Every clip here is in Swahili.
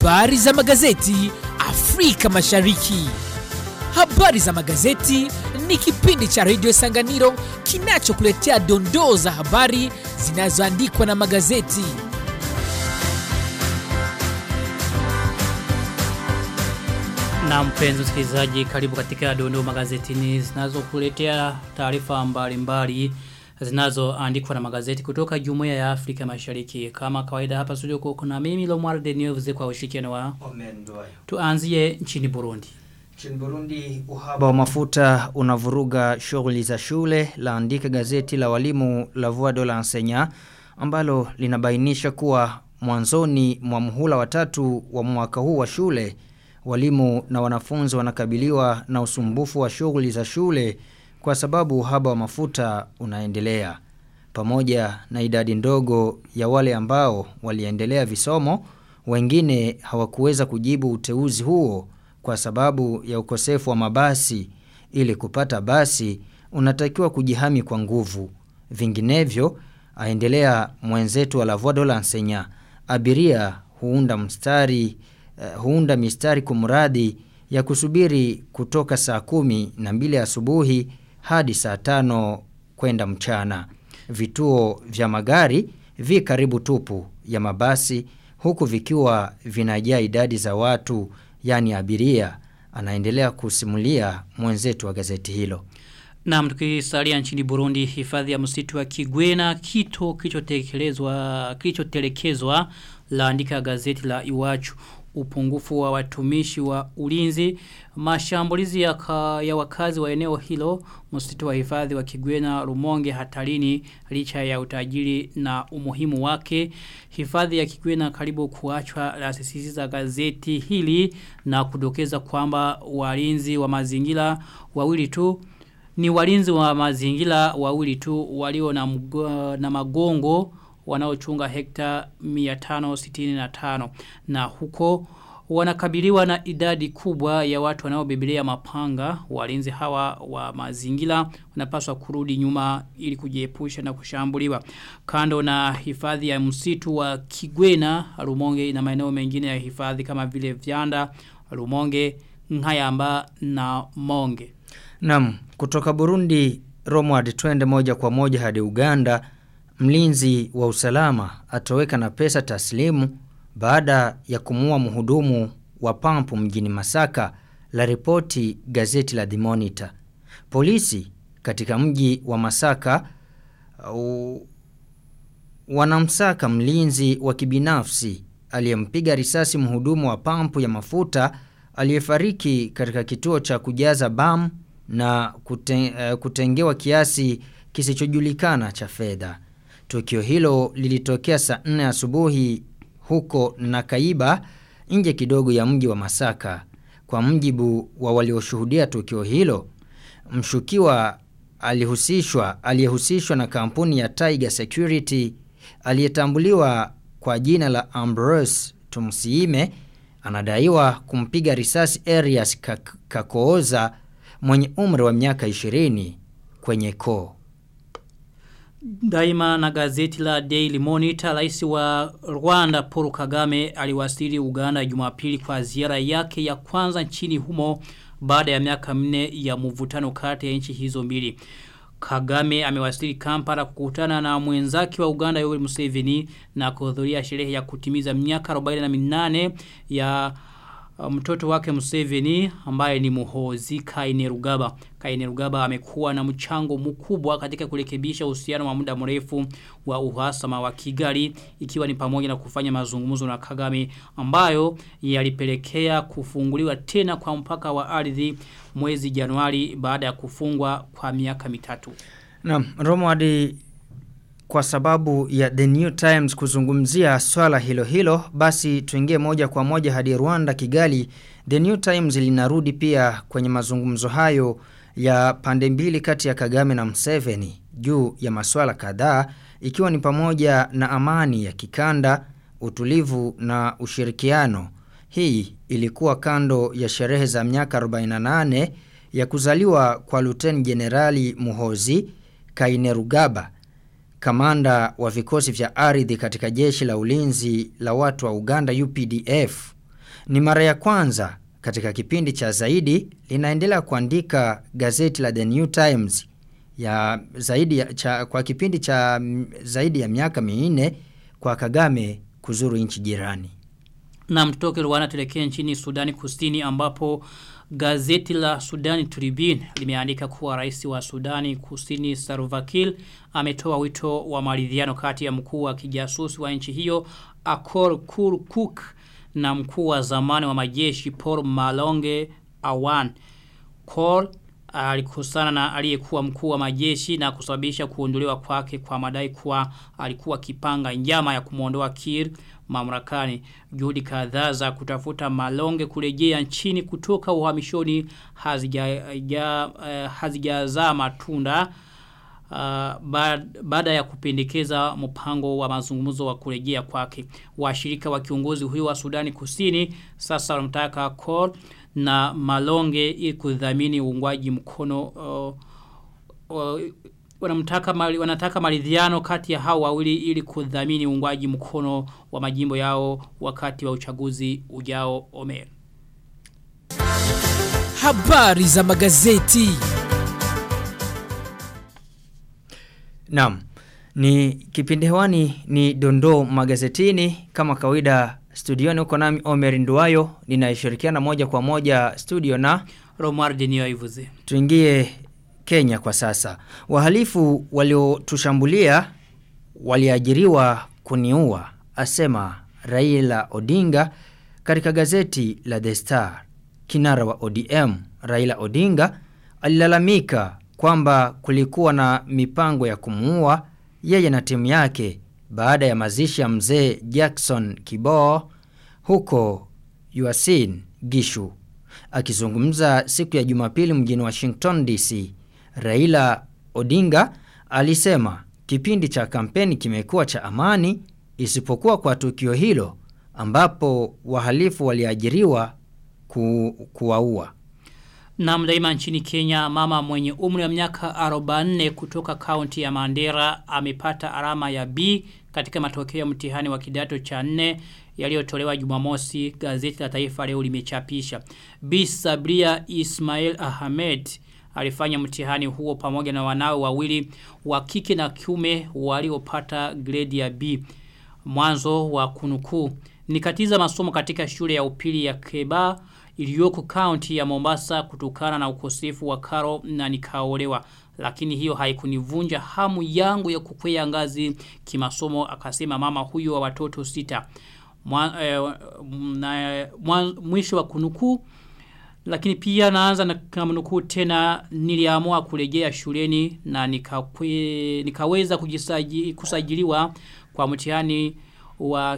Habari za magazeti Afrika Mashariki. Habari za magazeti ni kipindi cha redio Sanganiro kinachokuletea dondoo za habari zinazoandikwa na magazeti. Na mpenzi msikilizaji, karibu katika dondoo magazetini zinazokuletea taarifa mbalimbali zinazoandikwa na magazeti kutoka Jumuiya ya Afrika Mashariki. Kama kawaida hapa studio kuna mimi Lomar de News kwa ushirikiano wa tuanzie nchini Burundi. Nchini Burundi uhaba wa mafuta unavuruga shughuli za shule laandika gazeti la walimu la Voix de l'Enseignant ambalo linabainisha kuwa mwanzoni mwa muhula watatu wa mwaka huu wa shule walimu na wanafunzi wanakabiliwa na usumbufu wa shughuli za shule kwa sababu uhaba wa mafuta unaendelea. Pamoja na idadi ndogo ya wale ambao waliendelea visomo, wengine hawakuweza kujibu uteuzi huo kwa sababu ya ukosefu wa mabasi. Ili kupata basi, unatakiwa kujihami kwa nguvu. Vinginevyo, aendelea mwenzetu wa la Voix de l'Enseignant, abiria huunda mstari uh, huunda mistari kumradi ya kusubiri kutoka saa kumi na mbili asubuhi hadi saa tano kwenda mchana. Vituo vya magari vi karibu tupu ya mabasi huku vikiwa vinajaa idadi za watu yani abiria anaendelea kusimulia mwenzetu wa gazeti hilo. Na tukisalia nchini Burundi hifadhi ya msitu wa Kigwena kito kilichotekelezwa kilichotelekezwa laandika gazeti la Iwachu upungufu wa watumishi wa ulinzi mashambulizi ya, ka, ya wakazi wa eneo hilo msitu wa hifadhi wa Kigwena Rumonge hatarini licha ya utajiri na umuhimu wake hifadhi ya Kigwena karibu kuachwa lasisisi gazeti hili na kudokeza kwamba walinzi wa mazingira wawili tu ni walinzi wa mazingira wawili tu walio na, mgo, na magongo wanaochunga hekta 565 na huko wanakabiliwa na idadi kubwa ya watu wanaobebelea mapanga walinzi hawa wa mazingira wanapaswa kurudi nyuma ili kujiepusha na kushambuliwa kando na hifadhi ya msitu wa Kigwena Rumonge na maeneo mengine ya hifadhi kama vile Vyanda Rumonge Ngayamba na Monge Naam kutoka Burundi Romward twende moja kwa moja hadi Uganda mlinzi wa usalama atoweka na pesa taslimu baada ya kumua mhudumu wa pampu mjini Masaka la ripoti gazeti la The Monitor. Polisi katika mji wa Masaka uh, wanamsaka mlinzi wa kibinafsi aliyempiga risasi mhudumu wa pampu ya mafuta aliyefariki katika kituo cha kujaza bam na kuten, uh, kutengewa kiasi kisichojulikana cha fedha. Tukio hilo lilitokea saa 4 asubuhi huko Nakaiba nje kidogo ya mji wa Masaka. Kwa mjibu wa walioshuhudia tukio hilo, mshukiwa alihusishwa aliyehusishwa na kampuni ya Tiger Security aliyetambuliwa kwa jina la Ambrose Tumsiime anadaiwa kumpiga risasi Arias Kakooza mwenye umri wa miaka 20 kwenye koo. Daima na gazeti la Daily Monitor, rais wa Rwanda Paul Kagame aliwasili Uganda Jumapili kwa ziara yake ya kwanza nchini humo baada ya miaka minne ya mvutano kati ya nchi hizo mbili. Kagame amewasili Kampala kukutana na mwenzake wa Uganda Yoweri Museveni na kuhudhuria sherehe ya kutimiza miaka 48 ya mtoto wake Museveni ambaye ni muhozi Kainerugaba. Kainerugaba amekuwa na mchango mkubwa katika kurekebisha uhusiano wa muda mrefu wa uhasama wa Kigali ikiwa ni pamoja na kufanya mazungumzo na Kagame ambayo yalipelekea kufunguliwa tena kwa mpaka wa ardhi mwezi Januari baada ya kufungwa kwa miaka mitatu. Naam, Romwadi kwa sababu ya The New Times kuzungumzia swala hilo hilo, basi tuingie moja kwa moja hadi Rwanda Kigali. The New Times linarudi pia kwenye mazungumzo hayo ya pande mbili kati ya Kagame na Museveni juu ya masuala kadhaa ikiwa ni pamoja na amani ya kikanda, utulivu na ushirikiano. Hii ilikuwa kando ya sherehe za miaka 48 ya kuzaliwa kwa Luteni Jenerali Muhozi Kainerugaba kamanda wa vikosi vya ardhi katika jeshi la ulinzi la watu wa Uganda UPDF Ni mara ya kwanza katika kipindi cha zaidi linaendelea kuandika gazeti la The New Times ya zaidi ya, cha, kwa kipindi cha m, zaidi ya miaka minne kwa Kagame kuzuru nchi jirani. Na mtoke Rwanda tulekee nchini Sudani Kusini ambapo gazeti la Sudani Tribune limeandika kuwa rais wa Sudani Kusini Salva Kiir ametoa wito wa maridhiano kati ya mkuu wa kijasusi wa nchi hiyo Akol Kurkuk na mkuu wa zamani wa majeshi Paul Malonge Awan. Kol alikusana na aliyekuwa mkuu wa majeshi na kusababisha kuondolewa kwake kwa madai kuwa alikuwa kipanga njama ya kumuondoa Kir mamlakani. Juhudi kadhaa za kutafuta Malonge kurejea nchini kutoka uhamishoni hazijazaa uh, hazijazaa matunda uh, baada ya kupendekeza mpango wa mazungumzo wa kurejea kwake. Washirika wa kiongozi huyo wa Sudani Kusini sasa wanamtaka Kol na Malonge ili kudhamini uungwaji mkono uh, uh, wanamtaka mali, wanataka maridhiano kati ya hao wawili ili kudhamini uungwaji mkono wa majimbo yao wakati wa uchaguzi ujao Omer. Habari za magazeti. Naam. Ni kipindi hewani ni dondoo magazetini kama kawaida studioni uko nami Omer Nduwayo ninayeshirikiana moja kwa moja studio na Romar Denio Ivuze. Tuingie Kenya kwa sasa. Wahalifu waliotushambulia waliajiriwa kuniua asema Raila Odinga katika gazeti la The Star. Kinara wa ODM Raila Odinga alilalamika kwamba kulikuwa na mipango ya kumuua yeye na timu yake baada ya mazishi ya mzee Jackson Kiboo huko Yuasin Gishu. Akizungumza siku ya Jumapili mjini Washington DC, Raila Odinga alisema kipindi cha kampeni kimekuwa cha amani isipokuwa kwa tukio hilo ambapo wahalifu waliajiriwa ku, kuwaua. Na mdaima nchini Kenya mama mwenye umri wa miaka 44 kutoka kaunti ya Mandera amepata alama ya B katika matokeo ya mtihani wa kidato cha 4 yaliyotolewa Jumamosi gazeti la Taifa leo limechapisha. B Sabria Ismail Ahmed alifanya mtihani huo pamoja na wanawe wawili wa kike na kiume waliopata grade ya B. Mwanzo wa kunukuu nikatiza masomo katika shule ya upili ya Keba iliyoko kaunti ya Mombasa kutokana na ukosefu wa karo na nikaolewa lakini hiyo haikunivunja hamu yangu ya kukwea ngazi kimasomo akasema mama huyo wa watoto sita Mwa, eh, na, mwa, mwisho wa kunukuu lakini pia naanza na kamnukuu tena niliamua kurejea shuleni na nikakwe, nikaweza kujisaji, kusajiliwa kwa mtihani wa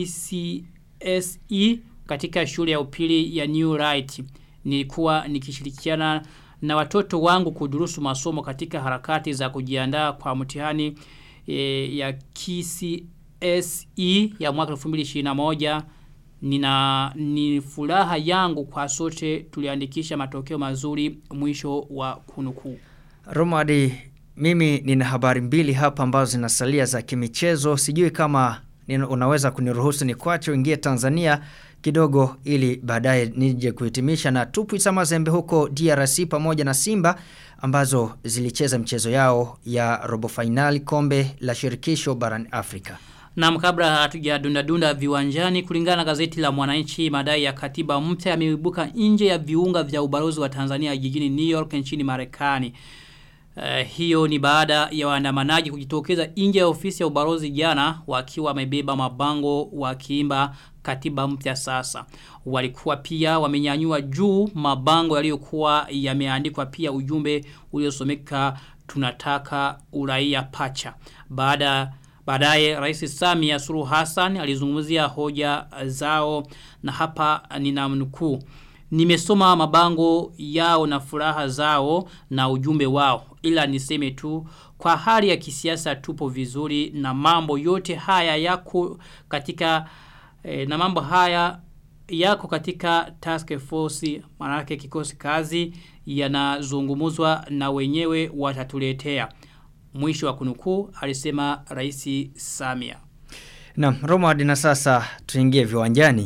KCSE katika shule ya upili ya New Right. Nilikuwa nikishirikiana na watoto wangu kudurusu masomo katika harakati za kujiandaa kwa mtihani e, ya KCSE ya mwaka 2021 nina ni furaha yangu kwa sote tuliandikisha matokeo mazuri mwisho wa kunukuu. Romadi mimi nina habari mbili hapa ambazo zinasalia za kimichezo sijui kama unaweza kuniruhusu ni kwacho ingie Tanzania kidogo ili baadaye nije kuhitimisha na Tupwisa Mazembe huko DRC pamoja na Simba ambazo zilicheza mchezo yao ya robo finali kombe la shirikisho barani Afrika. Na kabla hatujadunda dunda viwanjani kulingana na gazeti la Mwananchi madai ya katiba mpya yameibuka nje ya viunga vya ubalozi wa Tanzania jijini New York nchini Marekani. Uh, hiyo ni baada ya waandamanaji kujitokeza nje ya ofisi ya ubalozi jana wakiwa wamebeba mabango wakiimba katiba mpya sasa. Walikuwa pia wamenyanyua juu mabango yaliyokuwa yameandikwa pia ujumbe uliosomeka tunataka uraia pacha. Baada Baadaye Rais Samia Suluhu Hassan alizungumzia hoja zao na hapa ninamnukuu. Nimesoma mabango yao na furaha zao na ujumbe wao. Ila niseme tu kwa hali ya kisiasa tupo vizuri na mambo yote haya yako katika eh, na mambo haya yako katika task force manake kikosi kazi yanazungumuzwa na wenyewe watatuletea. Mwisho wa kunukuu alisema Rais Samia. Na Romad na sasa tuingie viwanjani.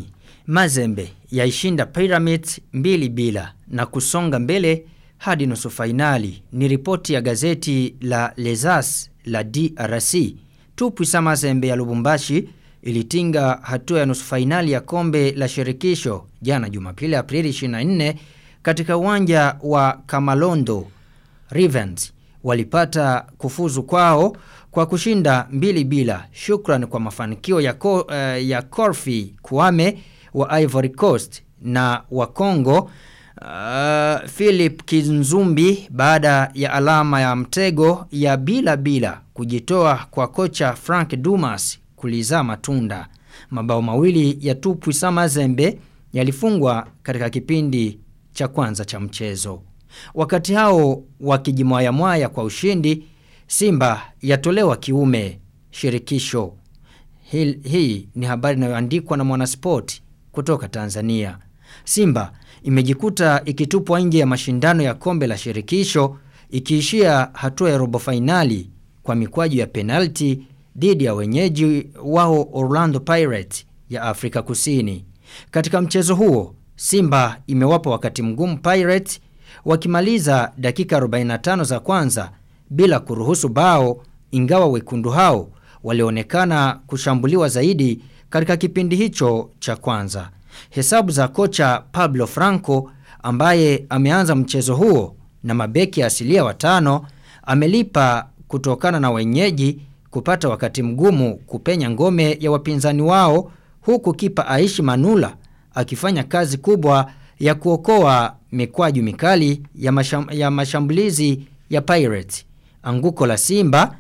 Mazembe yaishinda Pyramids mbili bila na kusonga mbele hadi nusu fainali. Ni ripoti ya gazeti la Lezas la DRC. Tupwisa Mazembe ya Lubumbashi ilitinga hatua ya nusu fainali ya kombe la shirikisho jana Jumapili Aprili 24 katika uwanja wa Kamalondo. Ravens walipata kufuzu kwao kwa kushinda mbili bila shukran kwa mafanikio ya, ko, uh, ya Corfi Kwame wa Ivory Coast na wa Congo uh, Philip Kinzumbi baada ya alama ya mtego ya bila bila kujitoa kwa kocha Frank Dumas kulizaa matunda. Mabao mawili ya Tupwisa Mazembe yalifungwa katika kipindi cha kwanza cha mchezo. Wakati hao wakijimwayamwaya kwa ushindi, Simba yatolewa kiume shirikisho. Hii, hii ni habari inayoandikwa na Mwanasport kutoka Tanzania. Simba imejikuta ikitupwa nje ya mashindano ya kombe la shirikisho ikiishia hatua ya robo fainali kwa mikwaju ya penalti dhidi ya wenyeji wao Orlando Pirates ya Afrika Kusini. Katika mchezo huo, Simba imewapa wakati mgumu Pirates wakimaliza dakika 45 za kwanza bila kuruhusu bao ingawa wekundu hao walionekana kushambuliwa zaidi katika kipindi hicho cha kwanza. Hesabu za kocha Pablo Franco ambaye ameanza mchezo huo na mabeki asilia watano amelipa kutokana na wenyeji kupata wakati mgumu kupenya ngome ya wapinzani wao huku kipa Aishi Manula akifanya kazi kubwa ya kuokoa mikwaju mikali ya, masham, ya mashambulizi ya Pirates. Anguko la Simba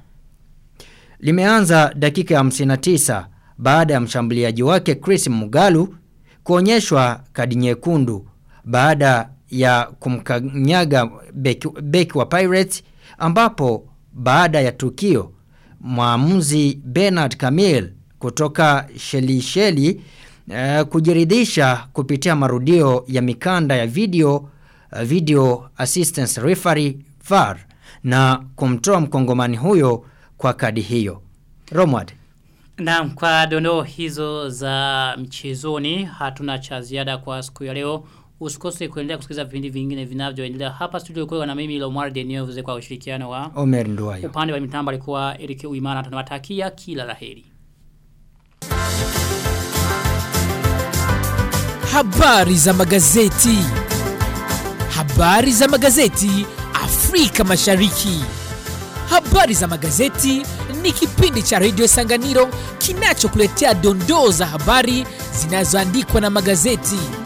limeanza dakika ya 59 baada ya mshambuliaji wake Chris Mugalu kuonyeshwa kadi nyekundu baada ya kumkanyaga beki, beki wa Pirates ambapo baada ya tukio mwamuzi Bernard Camille kutoka Shelisheli uh, kujiridhisha kupitia marudio ya mikanda ya video uh, video assistance referee VAR na kumtoa mkongomani huyo kwa kadi hiyo. Romward. Naam, kwa dondoo hizo za mchezoni hatuna cha ziada kwa siku ya leo. Usikose kuendelea kusikiliza vipindi vingine vinavyoendelea hapa studio kwa na mimi Lomar Deneuve kwa ushirikiano wa Omer Nduwayo. upande wa mitambo alikuwa Eric Uimana tunawatakia kila laheri. Habari za magazeti. Habari za magazeti Afrika Mashariki. Habari za magazeti ni kipindi cha redio Sanganiro kinachokuletea dondoo za habari zinazoandikwa na magazeti.